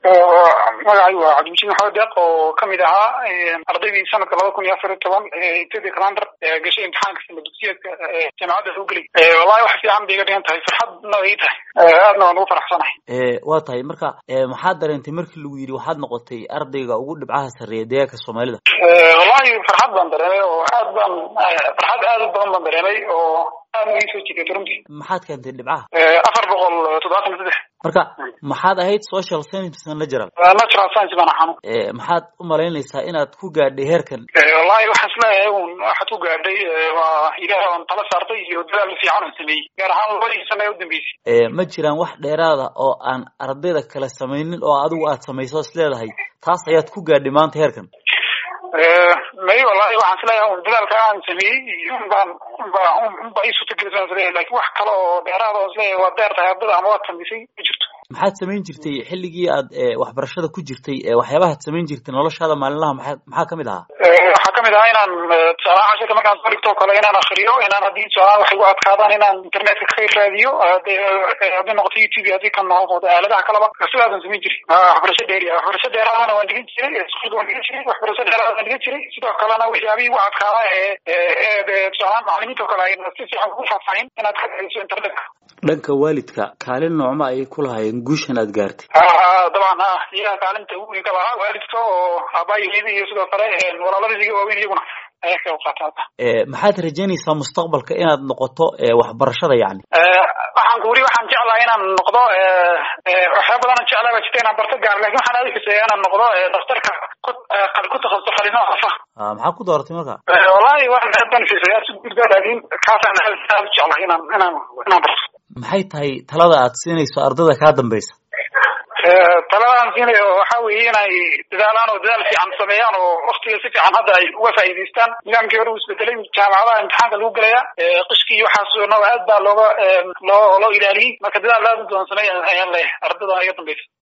magacay waa cabdimajid maxamed deeq oo kamid ahaa ardaydii sanadka laba kun iyo afar iyo toban ethiopia calander gashay imtixaanka sana dugsiyeedka jaamacadda lagu geliy wallahi wax fiican bay iga dhigan tahay farxadna ay tahay aadna waan ugu faraxsanahay waa tahay marka maxaad dareentay markii lagu yidhi waxaad noqotay ardayga ugu dhibcaha sarreeya deegaanka soomaalida wallahi farxad baan dareemay oo aad baan farxad aad u badan baan dareemay oo aad ii soo jigatay runtii maxaad keentay dhibcaha afar boqol toddobaatan iyo saddex marka maxaad ahayd social science natural natural science baan axanu maxaad u malaynaysaa inaad ku gaadhay heerkan wallahi waxaan isleeyahay un waxaad ku gaadhay waa ilaah aan tala saartay iyo dadaal fiican aan sameeyey gaar ahaan labadii sane ee u dambeysay ma jiraan wax dheeraada oo aan ardayda kale samaynin oo adigu aad samayso is leedahay taas ayaad ku gaadhay maanta heerkan may wallahi waxaan isleeyahay un dadaalka aan sameeyey unbaan unba unba ii suurtagelisaan isleeyahay lakin wax kale oo dheeraada oo isleeyahay waad dheer tahay ardada ama waad samaysay ma jirto maxaad samayn jirtay xilligii aad waxbarashada ku jirtay waxyaabahaad samayn jirtay noloshaada maalinlaha maa maxaa kamid ahaa waxaa kamid ahaa inaan tusaalaha cashirka markaan soo dhigto o kale inaan akriyo inaan haddii tusaalaha waxay gu adkaadaan inaan internetka ka raadiyo hadday noqoto youtube haddii ka noqoto aaladaha kaleba sidaasaan samayn jiray waxbarasho dheeri waxbarasho dheeraadana waan dhigan jiray iskuulka waan dhigan jiray waxbarasho dheeraada waan dhigan jiray sidoo kalena waxyaabihii gu adkaada ee tusaalahaan macalimiinta o kale ayna si fiican ugu faahfaahin inaad ka dhegeyso internetka dhanka waalidka kaalin noocma ayay ku lahaayeen guushan aad gaartay dabcan ha iyaga kaalinta ugu weyn ka lahaa waalidka oo aabaayigeeda iyo sidoo kale walaaladiis iga waaweyn iyaguna ayaa ka qaata maxaad rajaynaysaa mustaqbalka inaad noqoto waxbarashada yani waxaan ku wuri waxaan jeclahay inaan noqdo waxyaa badan jeclaa baa jirta inaan barto gaar lakin waxaan aadi xuseeya inaan noqdo daktarka ku ku takasusto qalinaha afa maxaa ku dooratay marka wallahi waan aad baan xiiseeya si guudba laakin kaasaan aad aad u jeclahay inaan inaan inaan barto maxay tahay talada aad siinayso ardada kaa dambeysa taladaan siinayo waxa weeye inay dadaalaan oo dadaal fiican sameeyaan oo waktiga si fiican hadda ay uga faa'iidaystaan nidaamkii hore uu isbedelay jaamacadaha imtixaanka lagu gelaya qishkii iyo waxaas no aad baa looga loo loo ilaaliyey marka dadaal aad u badan sameeya ayaan leeyahay ardada iga dambeysa